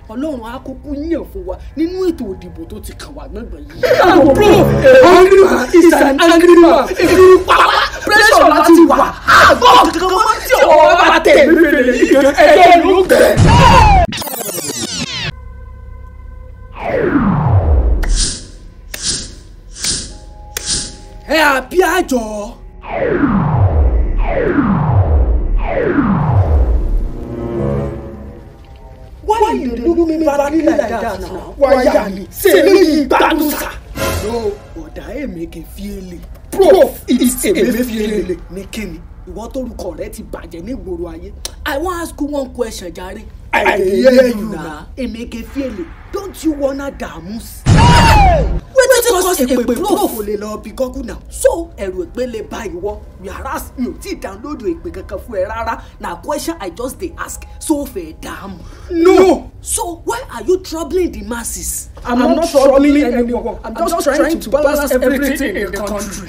ọlọ́run á kúkú yàn fún wa nínú ètò òdìbò tó ti kàn wá gbọ̀ngbọ̀n yìí. àwọn bro angry man is an angry man èmi pàpà pressure láti wà àgọ́ kankan mọ́ tí ọ̀rọ̀ bá tẹ̀ mí fèrè yìí gan ẹgbẹ́ ló gbẹ. ẹ àbí àjọ. why you dey look me badly like that now wáyà mi ṣe eléyìí gbádùn sá. no ọ̀dà èmeke fiele prof is emefiele. ní kíni ìwọ tórúkọ rẹ ti bàjẹ́ nígboro ayé i wan ask you one question jare. I dey hear you na. emeke fiele don't you wanna dààmú sí. wetin cause èpè prof kò lè lọ bí gọ́gùn náà so ẹ̀rù èpè lè bá ìwọ whereas mi ò tí ì download èpè kankan fún ẹ rárá na question i just dey ask so fẹ́ dààmú. no so why are you troubling the masses. i'm, I'm not troubling anyone i'm just, just trying to balance everything in the country.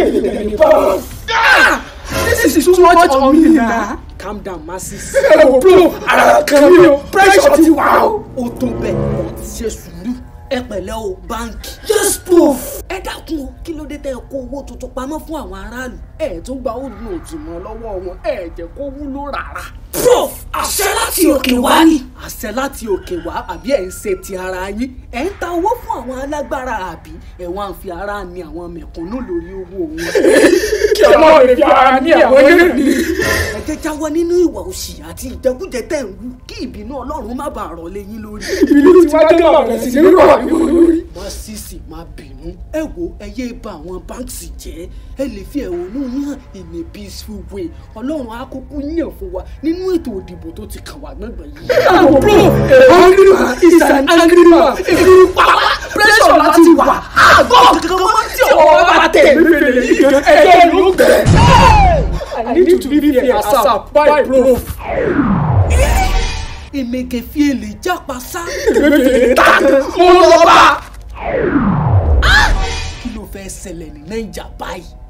ah this is too much on me na. calm down masses. ẹ wò bro ara kan mi o pressure ti wà o. ó tó bẹ́ẹ̀ wọ́n ti ṣe sùúrù ẹ pẹ̀lẹ́ o báńkì. yes prof. ẹ dákun o kí ló dé tẹ́ ẹ kó owó tuntun pamọ́ fún àwọn aráàlú. ẹ tún gba old note mọ́ lọ́wọ́ wọn ẹ jẹ́ kó wúlò rárá. prof àṣẹ láti òkè wá ni. àṣẹ láti òkè wá àbí ẹ̀ ń ṣe ti ara yín ẹ̀ ń ta owó fún àwọn alágbára àbí ẹ̀ wá ń fi ara ni àwọn mẹ̀kúnnù lórí owó wọn. kí ọlọ́run lè fi ara ní àwọn eré mi. ẹ jẹ́ jáwọ́ nínú ìwà òṣì àti ìjẹkújẹ tẹ̀ ń wú kí ìbínú ọlọ́run má bàa rọ̀ lé yín lórí. ìbílẹ̀ tí wọ́n jẹ́ ọ̀rẹ́ sí nínú àríwó lórí. má sísì má bínú ẹ wo ẹ yé ba àwọn báńkì jẹ́ ẹ lè fi ẹ̀hónú yín hàn in a peaceful way ọlọ́run á kúkú yàn fún wa nínú ètò òdìbò tó ti kàn wá gbọ̀ngbọ̀n yìí. àwọn bro angry man is an angry man èmi pàpà pressure láti wà àgọ́ kankan mọ́ tí ọ̀rọ̀ bá tẹ̀ mí fèrè yìí gan ẹgbẹ́ ló gbẹ. I need to be fair asap by prof. emeke fiele jápa sá. èmi ta mo lọ bá. kí ló fẹ́ ṣẹlẹ̀ ní nàìjà báyìí.